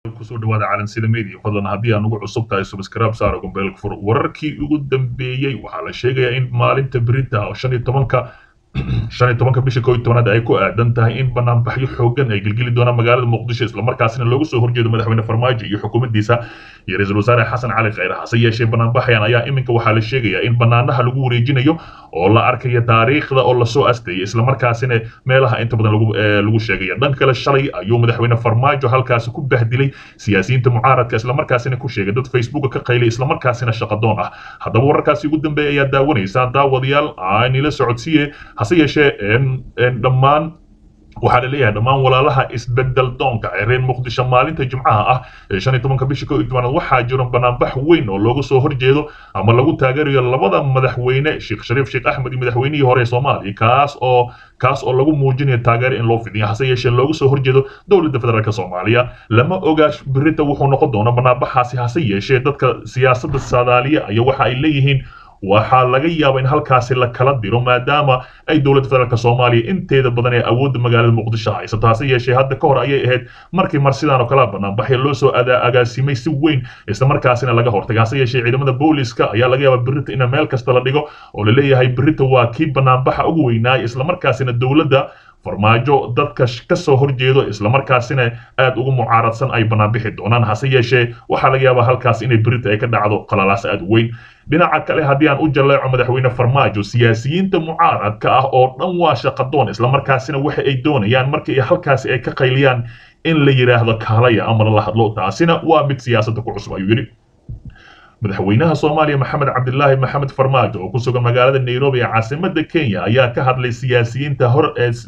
kusoo dhawaada calansida media fadlan haddii aan ugu cusub tahay subscribe saaro gombeelka fur wararkii ugu dambeeyey waxaa la sheegayaa in maalinta berinta oo shan iyo tobanka shan iyo tobanka bisha koo iyo tobanaad ay ku aadan tahay in banaanbaxyo xoogan ay gelgeli doonaan magaalada muqdisho islamarkaasina loogu soo horjeedo madaxweyne farmaajo iyo xukuumaddiisa iyo ra-iisul wasaare xasan cali khayre hase yeeshee banaanbaxayan ayaa iminka waxaa la sheegayaa in banaanaha lagu wareejinayo oo la arkayo taariikhda oo lasoo asteeyay islamarkaasina meelaha inta badan lagu lagu sheegaya dhan kale shalay ayuu madaxweyne farmaajo halkaasi ku bahdilay siyaasiyiinta mucaaradka islamarkaasina ku sheegay dad facebooka ka qaylay islamarkaasina shaqadoon ah haddaba wararkaasi ugu dambeeya ayaa daawanaysaa daawadayaal aanila socodsiiye hase yeeshee dhammaan waxaa la leeyahay dhammaan walaalaha isbedel doonka ee reer muqdisho maalinta jimcaha ah ee shan iyo tobanka bisha koo iyo tobanaad waxaa jiro banaanbax weyn oo looga soo horjeedo ama lagu taageerayo labada madaxweyne sheekh shariif sheekh axmed iyo madaxweynihii hore ee soomaaliya kaas oo kaas oo lagu muujinayo taageero in loo fidiyo hase yeeshee looga soo horjeedo dowladda federaalk soomaaliya lama ogaa birita wuxuu noqon doona banaanbaxaasi hase yeeshee dadka siyaasadda saadaaliya ayaa waxa ay leeyihiin waxaa laga yaabaa in halkaasi la kala diro maadaama ay dowladda federaalk soomaaliya inteeda badan ee awoodda magaalada muqdisho haysato hase yeeshee hadda ka hor ayay ahayd markii mar sidaan oo kala banaanbaxya loo soo agaasimay si weyn islamarkaasina laga hortagay hase yeeshee ciidamada booliska ayaa laga yaabaa birita in meel kasta la dhigo oo la leeyahay birita waa kii banaanbaxa ugu weynaaya islamarkaasina dowladda farmaajo dadka ka soo horjeedo islamarkaasina aad ugu mucaaradsan ay banaanbixi doonaan hase yeeshee waxaa laga yaabaa halkaas inay birita ay ka dhacdo qalalaas aad weyn dhinaca kale haddii aan u jaleeco madaxweyne farmaajo siyaasiyiinta mucaaradka ah oo dhan waa shaqadoon islamarkaasina waxa ay doonayaan markii halkaasi ay ka qayliyaan in la yidhaahdo kaalaya ama lala hadlo taasina waa mid siyaasadda ku cusub ayuu yidhi madaxweynaha soomaaliya maxamed cabdilaahi maxamed farmaajo oo ku sugan magaalada nairobi ee caasimada kenya ayaa ka hadlay siyaasiyiinta hor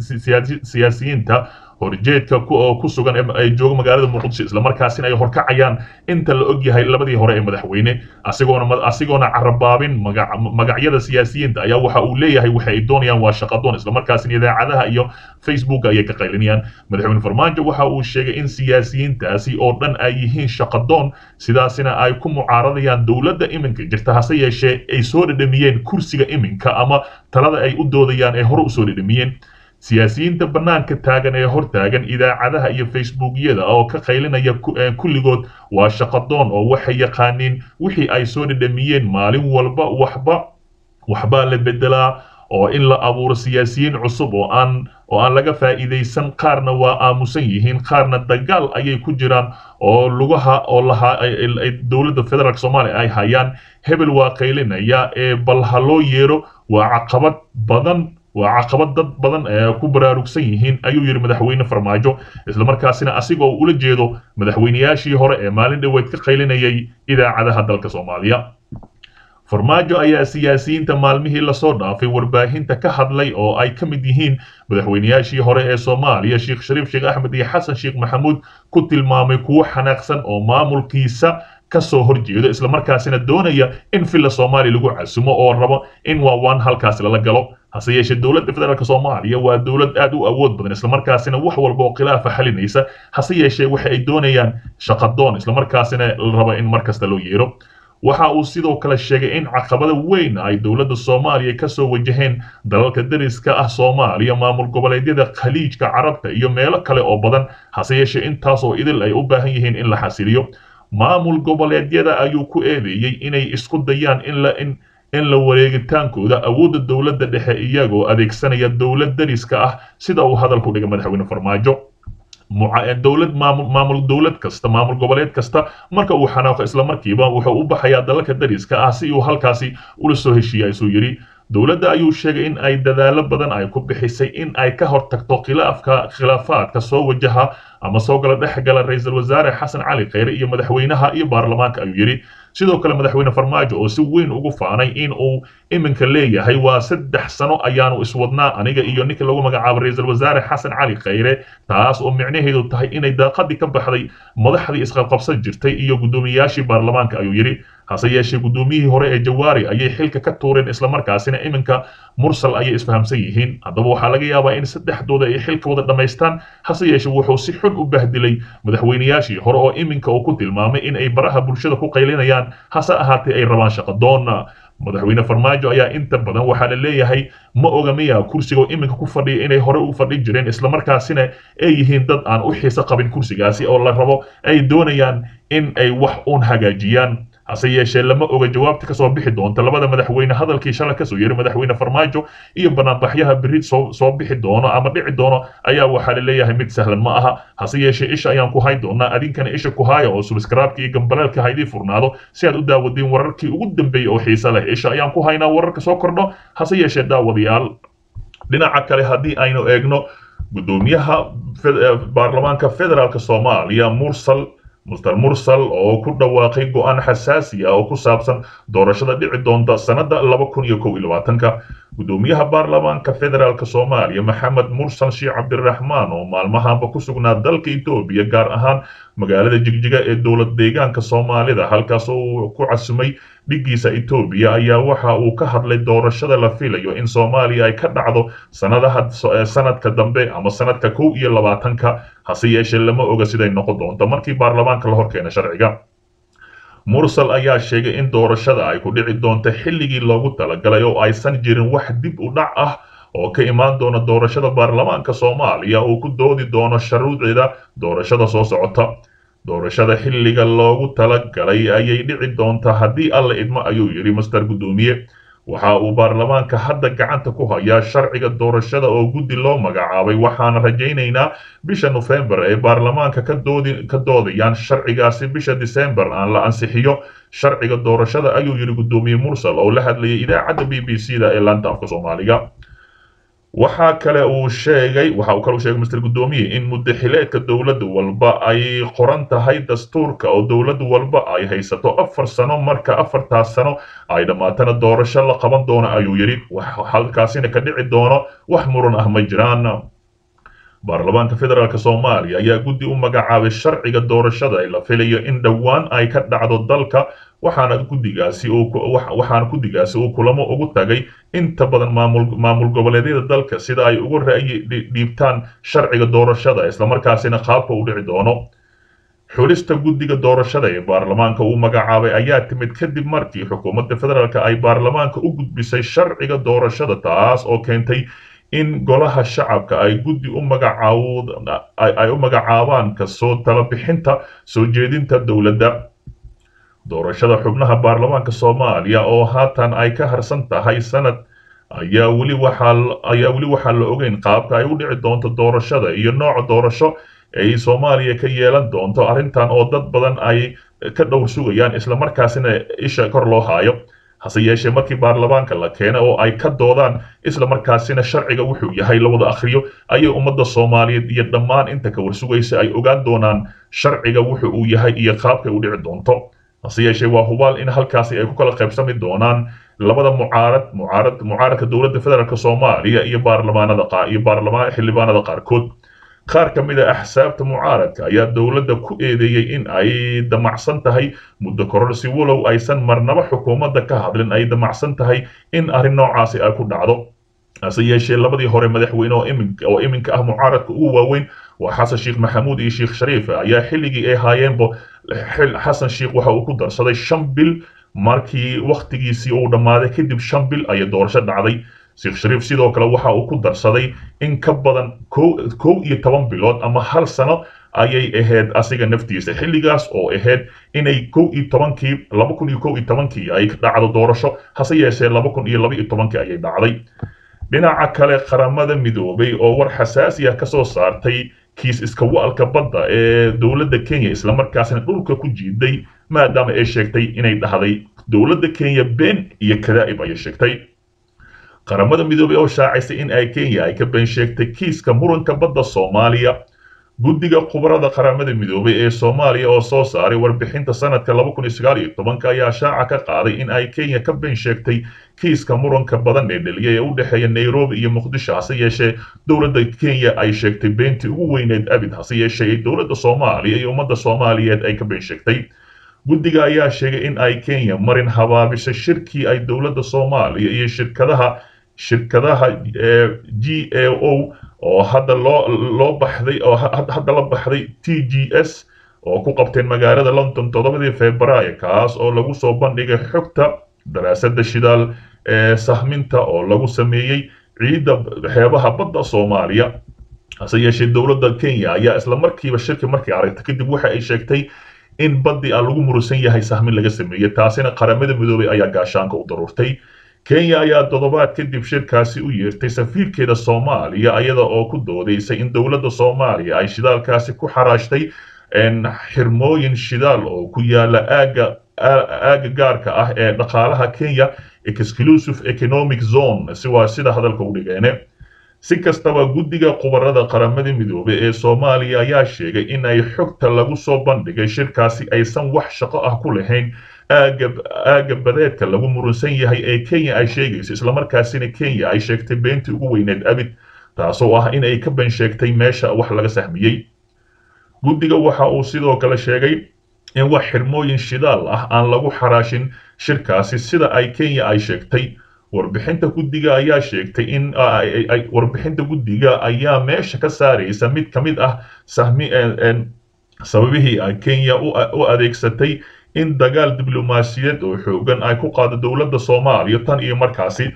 siyaasiyiinta horjeedka oo ku sugan ay jooga magaalada muqdisho islamarkaasina ay horkacayaan inta la og yahay labadii hore ee madaxweyne asigoona asigoona carabaabin magacyada siyaasiyiinta ayaa waxa uu leeyahay waxa ay doonayaan waa shaqadoon islamarkaasina idaacadaha iyo facebook ayay ka qaylinayaan madaxweyne farmaajo waxa uu sheegay in siyaasiyiintaasi oo dhan ay yihiin shaqadoon sidaasina ay ku mucaaradayaan dowladda iminka jirta hase yeeshee ay soo dhedhamiyeen kursiga iminka ama talada ay u doodayaan ee hore usoo dhedhamiyeen siyaasiyiinta bannaanka taagan ee hor taagan idaacadaha iyo facebookyada oo ka qaylinaya kulligood waa shaqadoon oo waxay yaqaaniin wixii ay soo dhedhamiyeen maalin walba waxba waxbaa la bedelaa oo in la abuuro siyaasiyiin cusub oo aan oo aan laga faa'iidaysan qaarna waa aamusan yihiin qaarna dagaal ayay ku jiraan oo lugaha oo lahaa dowladda federaalk soomaaliya ay hayaan hebel waa qaylinaya ee bal ha loo yeero waa caqabad badan waa caqabad dad badan ee ku baraarugsan yihiin ayuu yidhi madaxweyne farmaajo islamarkaasina asigoo ula jeedo madaxweynayaashii hore ee maalin dhoweed ka qaylinayay idaacadaha dalka soomaaliya farmaajo ayaa siyaasiyiinta maalmihii lasoo dhaafay warbaahinta ka hadlay oo ay ka mid yihiin madaxweynayaashii hore ee soomaaliya sheekh shariif sheekh axmed iyo xasan sheekh maxamuud ku tilmaamay kuwo xanaaqsan oo maamulkiisa kasoo horjeedo islamarkaasina doonaya in villa soomaaliya lagu casumo oo rabo in waawaan halkaasi lala galo hase yeeshee dowladda federaalk soomaaliya waa dowlad aad u awood badan islamarkaasina wax walba oo khilaafa xalinaysa hase yeeshee waxa ay doonayaan shaqadoon islamarkaasina la raba in mar kasta loo yeero waxa uu sidoo kale sheegay in caqabada weyn ay dowladda soomaaliya kasoo wajaheen dalalka dariska ah soomaaliya maamul goboleedyada khaliijka carabta iyo meelo kale oo badan hase yeeshee intaas oo idil ay u baahan yihiin in la xasiliyo maamul goboleedyada ayuu ku eedeeyey inay isku dayaan in la in in la wareegitaankooda awoodda dowladda dhexe iyagoo adeegsanaya dowlad dariska ah sida uu hadalku dhigay madaxweyne farmaajo dowlad maamul maamul dowlad kasta maamul goboleed kasta marka uu xanaaqo islamarkiiba wuxuu u baxayaa dalalka dariska ah si uu halkaasi ula soo heshiiya isuu yidhi dowladda ayuu sheegay in ay dadaalo badan ay ku bixisay in ay ka hortagto khilaafka khilaafaadka soo wajaha ama soo gala dhex gala ra-iisul wasaare xasan cali khayre iyo madaxweynaha iyo baarlamaanka ayuu yidhi sidoo kale madaxweyne farmaajo oo si weyn ugu faanay in uu iminka leeyahay waa saddex sano ayaanu iswadnaa aniga iyo ninka lagu magacaabo ra-iisul wasaare xasan cali khayre taas oo micnaheedu tahay inay daaqadii ka baxday madaxdii isqabqabsan jirtay iyo guddoomiyayaashii baarlamaanka ayuu yidhi hase yeeshee guddoomiyihii hore ee jawaari ayay xilka ka tuureen islamarkaasina iminka mursal ayay isfahamsan yihiin haddaba waxaa laga yaabaa in saddexdooda ay xilka wada dhammaystaan hase yeeshee wuxuu si xun u bahdilay madaxweynayaashii hore oo iminka uu ku tilmaamay in ay baraha bulshada ku qaylinayaan hase ahaatee ay rabaan shaqadoon madaxweyne farmaajo ayaa inta badan waxaa la leeyahay ma oga miya kursiga iminka ku fadhiya inay hore u fadhi jireen islamarkaasina ay yihiin dad aan u xiiso qabin kursigaasi oo la rabo ay doonayaan in ay wax uun hagaajiyaan hase yeeshee lama oga jawaabta kasoo bixi doonta labada madaxweyne hadalkii shalay kasoo yeeray madaxweyne farmaajo iyo banaanbaxyaha beri soo soo bixi doono ama dhici doono ayaa waxaa la leeyahay mid sahlan ma aha hase yeeshee isha ayaan ku hayn doonaa adinkana isha ku haaya oo subscribe-ka iyo gambaleelka haydii furnaado si aad u daawadeen wararkii ugu dambeeyey oo xiise leh isha ayaan ku haynaa wararka soo kordho hase yeeshee daawadayaal dhinaca kale haddii aynu eegno guddoomiyaha baarlamaanka federaalk soomaaliya mursal muster mursal oo ku dhawaaqay go-aan xasaasi ah oo ku saabsan doorashada dhici doonta sannada laba kun iyo kow iyo labaatanka guddoomiyaha baarlamaanka federaalk soomaaliya maxamed mursal sheekh cabdiraxmaan oo maalmahanba ku sugnaa dalka etoobiya gaar ahaan magaalada jigjiga ee dowlad deegaanka soomaalida halkaas uu ku casumay dhiggiisa etoobiya ayaa waxa uu ka hadlay doorashada la filayo in soomaaliya ay ka dhacdo sanadaha sanadka dambe ama sanadka kow iyo labaatanka hase yeeshee lama oga siday noqon doonto markii baarlamaanka la horkeena sharciga mursal ayaa sheegay in doorashada ay ku dhici doonto xilligii loogu talagalay oo aysan jirin wax dib u dhac ah oo ka imaan doona doorashada baarlamaanka soomaaliya uu ku doodi doono sharuucida doorashada soo socota doorashada xilliga loogu talagalay ayay dhici doontaa haddii alla idmo ayuu yidhi master guddoomiye waxa uu baarlamaanka hadda gacanta ku hayaa sharciga doorashada oo guddi loo magacaabay waxaana rajaynaynaa bisha nofembar ee baarlamaanka ka doodi ka doodayaan sharcigaasi bisha disembar aan la ansixiyo sharciga doorashada ayuu yidhi guddoomiye mursal oo la hadlayay idaacadda b b c da ee laanta afka soomaaliga waxaa kale uu sheegay waxa uu kale u sheegay mister guddoomiye in muddaxileedka dowladda walba ay qoran tahay dastuurka oo dowlad walba ay haysato afar sano marka afartaas sano ay dhammaatana doorasho la qaban doono ayuu yidhi halkaasina ka dhici doono wax muran ah ma jiraan baarlamaanka federaalk soomaaliya ayaa guddi u magacaabay sharciga doorashada ee la filayo in dhowaan ay ka dhacdo dalka waxaana guddigaasi waxaana guddigaasi uu kulamo ugu tagay inta badan maamul maamul goboleedyada dalka sida ay uga ra'yi dhiibtaan sharciga doorashada islamarkaasina qaabka u dhici doono xulista guddiga doorashada ee baarlamaanka uu magacaabay ayaa timid kadib markii xukuumadda federaalk ay baarlamaanka u gudbisay sharciga doorashada taas oo keentay in golaha shacabka ay guddi u magacaay u magacaabaan kasoo talabixinta soo jeedinta dowladda doorashada xubnaha baarlamaanka soomaaliya oo haatan ay ka harsan tahay sanad ayaa weli waxaa ayaa weli waxaa la ogeyn qaabka ay u dhici doonto doorashada iyo nooca doorasho ay soomaaliya ka yeelan doonto arrintan oo dad badan ay ka dhowr sugayaan islamarkaasina isha kor loo haayo hase yeeshee markii baarlamaanka la keena oo ay ka doodaan isla markaasina sharciga wuxuu yahay la wada akhriyo ayay ummadda soomaaliyeed iyo dhammaan inta ka warsugaysa ay ogaan doonaan sharciga wuxu uu yahay iyo qaabkay u dhici doonto hase yeeshee waa hubaal in halkaasi ay ku kala qaybsami doonaan labada mucaarad mucaarad mucaaradka dowladda federaalk soomaaliya iyo baarlamaanada qa iyo baarlamaan xildhibaanada qaarkood qaar ka mid a axsaabta mucaaradka ayaa dowladda ku eedeeyey in ay damacsan tahay muddo kororsi walow aysan marnaba xukuumadda ka hadlin ay damacsan tahay in arrin noocaasi ay ku dhacdo hase yeeshee labadii hore madaxweyne oo iminka oo iminka ah mucaaradka ugu waaweyn waa xasan sheekh maxamuud iyo sheekh shariif ayaa xilligii ay haayeenba xasan sheekh waxa uu ku darsaday shan bil markii wakhtigiisii uu dhammaaday kadib shan bil ayay doorasho dhacday sheekh shariif sidoo kale waxa uu ku darsaday in ka badan kow iyo toban bilood ama hal sano ayay ahayd asiga naftiisa xilligaas oo ahayd inay kow iyo tobankii laba kun iyo kow iyo tobankii ay dhacdo doorasho hase yeeshee laba kun iyo laba iyo tobankii ayay dhacday dhinaca kale qaramada midoobay oo war xasaasi ah ka soo saartay kiis iska wa'alka badda ee dowladda kenya islamarkaasina dhulka ku jiiday maadaama ay sheegtay inay dhahday dowladda kenya been iyo kadaa'ib ayay sheegtay qaramada midoobay oo shaacaysay in ay kenya ay ka been sheegtay kiiska muranka badda soomaaliya guddiga khubarada qaramada midoobay ee soomaaliya oo soo saaray warbixinta sanadka laba kun iyo sagaal iyo tobanka ayaa shaaca ka qaaday in ay kenya ka been sheegtay kiiska muranka badan ee dheliyay ee u dhexeeya nairobi iyo muqdisho hase yeeshee dowladda kenya ay sheegtay beentii ugu weyneed abid hase yeeshee dowladda soomaaliya iyo ummadda soomaaliyeed ay ka been sheegtay guddiga ayaa sheegay in ay kenya marin habaabisay shirkii ay dowladda soomaaliya iyo shirkadaha shirkadaha g a o oo hadda loo loo baxday oo hadda la baxday t g s oo ku qabteen magaalada london toddobadii februaayo kaas oo lagu soo bandhigay xogta daraasada shidaal ee sahminta oo lagu sameeyey ciidda xeebaha badda soomaaliya hase yeeshee dowladda kenya ayaa isla markiiba shirki markay aragtay kadib waxa ay sheegtay in baddi aan lagu murusan yahay sahmin laga sameeyey taasina qaramada midoobay ayaa gaashaanka u daruurtay kenya ayaa toddobaad kadib shirkaasi u yeertay safiirkeeda soomaaliya iyada oo ku doodaysay in dowladda soomaaliya ay shidaalkaasi ku xaraashtay xirmooyin shidaal oo ku yaala aaga aaga gaarka ah ee dhaqaalaha kenya exclusive economic zone si waa sida hadalka u dhigeene si kastaba guddiga khubarada qaramada midoobay ee soomaaliya ayaa sheegay in ay xogta lagu soo bandhigay shirkaasi aysan wax shaqo ah ku lahayn aaga aaga badeedka lagu murunsan yahay ee kenya ay sheegayso islamarkaasina kenya ay sheegtay beentii ugu weyneed abid taasoo ah in ay ka ban sheegtay meesha wax laga sahmiyey guddiga waxa uu sidoo kale sheegay in wax xirmooyin shidaal ah aan lagu xaraashin shirkaasi sida ay kenya ay sheegtay warbixinta guddiga ayaa sheegtay in warbixinta guddiga ayaa meesha ka saaraysa mid ka mid ah sahmi sababihii ay kenya u adeegsatay in dagaal diblomaasiyaed oo xoogan ay ku qaado dowladda soomaaliya tan iyo markaasi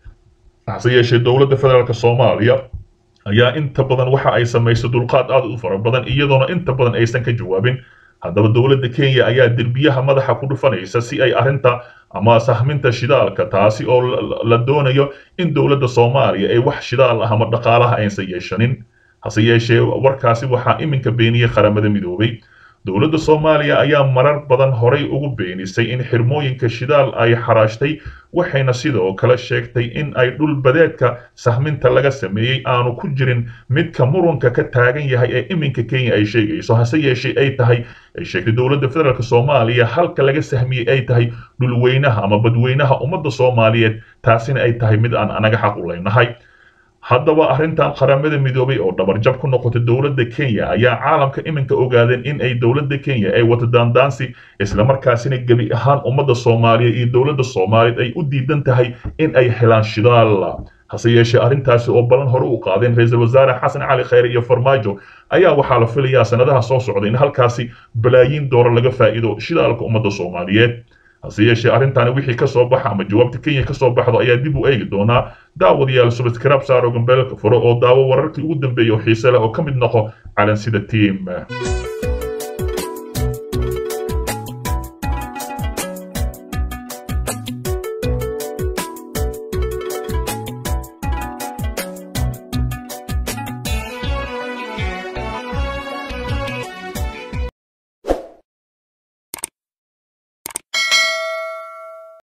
hase yeeshee dowladda federaalk soomaaliya ayaa inta badan waxa ay samaysay dulqaad aad u fara badan iyadoona inta badan aysan ka jawaabin haddaba dowladda kenya ayaa derbiyaha madaxa ku dhufanaysa si ay arrinta ama sahminta shidaalka taasi oo la doonayo in dowladda soomaaliya ay wax shidaal ah ama dhaqaalaha aysan yeeshanin hase yeeshee warkaasi waxaa iminka beeniyey qaramada midoobay dowladda soomaaliya ayaa marar badan horay ugu beenisay in xirmooyinka shidaal ay xaraashtay waxayna sidoo kale sheegtay in ay dhul badeedka sahminta laga sameeyey aanu ku jirin midka murunka ka taagan yahay ee iminka kenya ay sheegayso hase yeeshee ay tahay ay sheegtay dowladda federaalk soomaaliya halka laga sahmiyey ay tahay dhulweynaha ama badweynaha ummadda soomaaliyeed taasina ay tahay mid aan anaga xaq u leynahay haddaba arrintan qaramada midoobay oo dhabarjab ku noqotay dowladda kenya ayaa caalamka iminka ogaadeen in ay dowladda kenya ay wato daandaansi islamarkaasina gebi ahaan ummadda soomaaliyeed iyo dowladda soomaaliyeed ay u diidan tahay in ay helaan shidaal hase yeeshee arrintaasi oo balan hore u qaadeen ra-iisul wasaare xasan cali khayre iyo farmaajo ayaa waxaa la filayaa sanadaha soo socda in halkaasi balaayiin doolar laga faa'iido shidaalka ummadda soomaaliyeed hase yeeshee arrintaani wixii ka soo baxa ama jawaabta kenya ka soo baxdo ayaa dib u eegi doonaa daawadayaal subscribe saaro gambeelka furo oo daawo wararkii ugu dambeeya oo xiise leh oo ka mid noqo calansida team